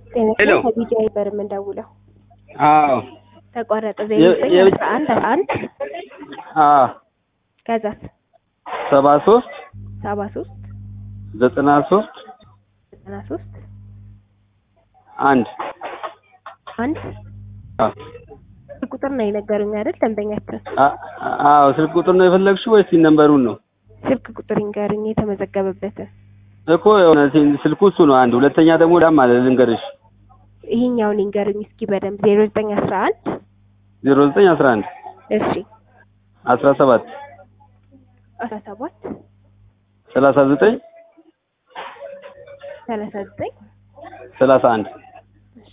ሄሎ ጤና ከቢጃ ነበር የምንደውለው። አዎ ተቋረጠ የ- ዜሮ ዘጠኝ የ- አስራ አንድ አስራ አንድ አዎ ከዛስ ሰባ ሶስት ሰባ ሶስት ዘጠና ሶስት ዘጠና ሶስት አንድ አንድ አዎ ቁጥር ነው የነገሩኝ አይደል? ደንበኛችን አ- አዎ ስልክ ቁጥር ነው የፈለግሽው ወይስ ነንበሩን ነው? ስልክ ቁጥር ይንገሩኝ የተመዘገበበትን። እኮ የሆነ ሲ- ስልኩ እሱ ነው አንድ። ሁለተኛ ደግሞ ዳም አለ ልንገርሽ ይሄኛውን ይንገሩኝ እስኪ በደንብ ዜሮ ዘጠኝ አስራ አንድ ዜሮ ዘጠኝ አስራ አንድ እሺ አስራ ሰባት አስራ ሰባት ሰላሳ ዘጠኝ ሰላሳ ዘጠኝ ሰላሳ አንድ እሺ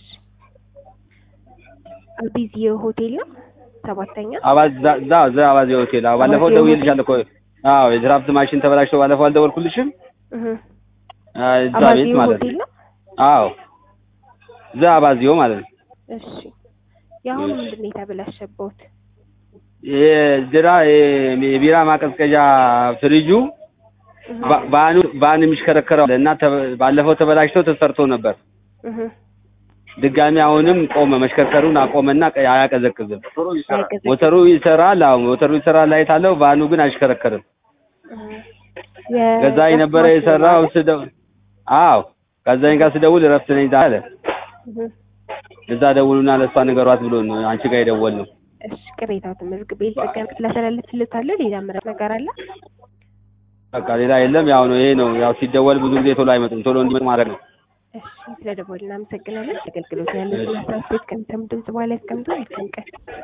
አቢዚዮ ሆቴል ነው ሰባተኛ አባዝ ዛ- ዛ ዛ አባዜ ሆቴል አዎ ባለፈው አባዜ ደውዬልሻለሁ እኮ አዎ የድራፍት ማሽን ተበላሽቶ ባለፈው አልደወልኩልሽም እህ አ፣ እዛ አባዚዮ ቤት ማለት ሆቴል ነው ነው አዎ እዛ አባዚዮ ማለት ነው እሺ የአሁኑ ምንድን ነው የተበላሸበት? የድራ የቢራ ማቀዝቀዣ ፍሪጁ እህ ባ- ባኑ ባን የሚሽከረከረው እና ተ- ባለፈው ተበላሽቶ ተሰርቶ ነበር እህ ድጋሚ አሁንም ቆመ መሽከርከሩን አቆመና ቀ- አያቀዘቅዝም አይቀዘቅዝም። ሞተሩ ይሰራል አዎ ሞተሩ ይሰራል ላይት አለው ባኑ ግን አይሽከረከርም የ- ገዛኝ ነበረ ማሽን የሰራው ማለት? ስደው አዎ ገዛኝ ጋር ስደውል እረፍት ነኝ አለ እህ እዛ ደውሉና ለእሷ ንገሯት ብሎ ነው አንቺ ጋር የደወል ነው እሺ ቅሬታው ተመዝግቤ ልጠቀም ላስተላልፍልታለሁ። ሌላ ምረት ነገር አለ? በቃ ሌላ የለም ያው ነው ይሄ ነው ያው ሲደወል ብዙ ጊዜ ቶሎ አይመጡም ቶሎ እንዲመጡ ማድረግ ነው እሺ ስለደወልን እናመሰግናለን። አገልግሎት ያለውን ሀሳብ ከሚሰሙ ድምጽ በኋላ ያስቀምጡ። መልካም ቀን